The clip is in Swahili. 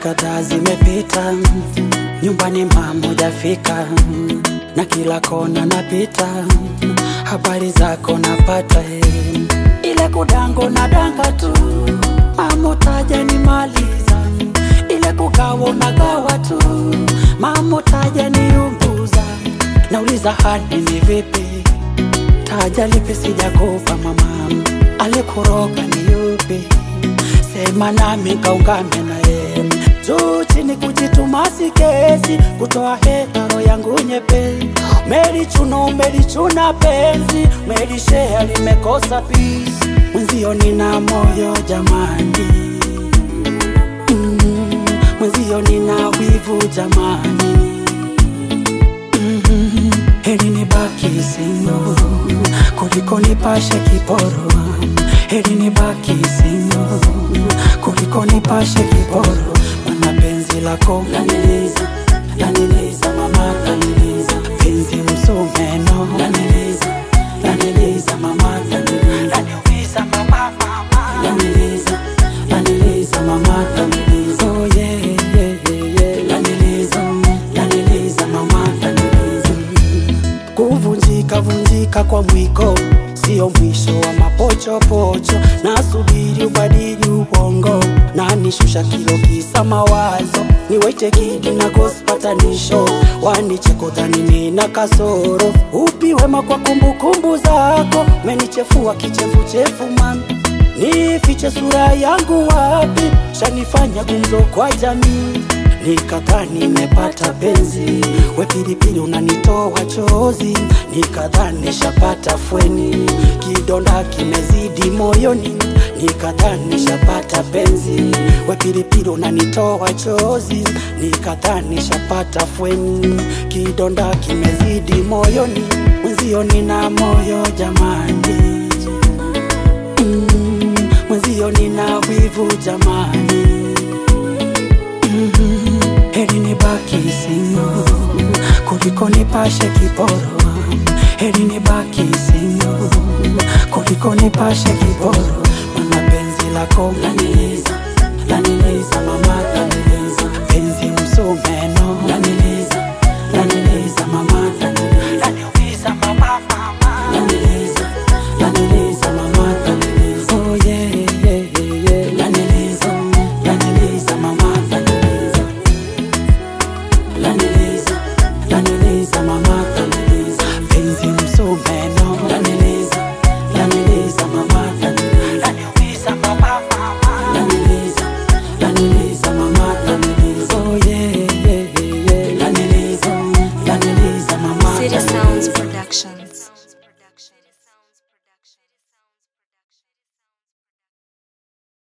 kadhaa zimepita, nyumbani mama hujafika, na kila kona napita, habari zako napata, eh. ile kudango na danga tu, mama taja nimaliza, ile kugawa unagawa tu, mama taja niunguza, nauliza hali ni vipi, taja lipi sijakupa mama, alikuroga ni yupi? sema nami kaungame naye juu chini kujituma si kesi kutoa hetaro yangu nyepe melichuno melichuna penzi melishea limekosa pisi mwenzio nina moyo jamani mm, mwenzio nina wivu jamani mm, heri nibaki singo kuliko nipashe kiporo heri nibaki singo kuliko nipashe kiporo mana penzi lako laniliza laniliza mama laniliza penzi msumeno laniliza laniliza mama laniliza laniumiza mama mama laniliza laniliza mama laniliza oh yeah yeah yeah yeah laniliza laniliza mama laniliza kuvunjika vunjika kwa mwiko sio mwisho wa mapochopocho nasubiri ubadili ubongo na nishusha kilo kisa mawazo niwete kidi na kospatanisho wanichekodhani nina kasoro upi wema kwa kumbukumbu zako menichefua kichefuchefu mami nifiche sura yangu wapi shanifanya gumzo kwa jamii nikadhaa nimepata penzi we pilipili unanitoa chozi nikadhaa nishapata fweni kidonda kimezidi moyoni nikadhaa nishapata penzi we pilipili unanitoa chozi nikadhaa nishapata fweni kidonda kimezidi moyoni mwenzio nina moyo jamani mm, mwenzio nina wivu jamani mm, heri nibaki singo kuliko nipashe kiporo heri nibaki singo kuliko nipashe kiporo mana penzi lako laniliza laniliza mama laniliza penzi msumeno laniliza laniliza mama laniliza laniumiza mama mama laniliza laniliza mama laniliza oh yeah yeah yeah yeah laniliza laniliza mama laniliza laniliza laniliza mama laniliza penzi msumeno laniliza laniliza mama laniliza laniumiza mama mama laniliza laniliza mama laniliza oh yeah yeah yeah yeah laniliza laniliza mama City laniliza Sounds Productions.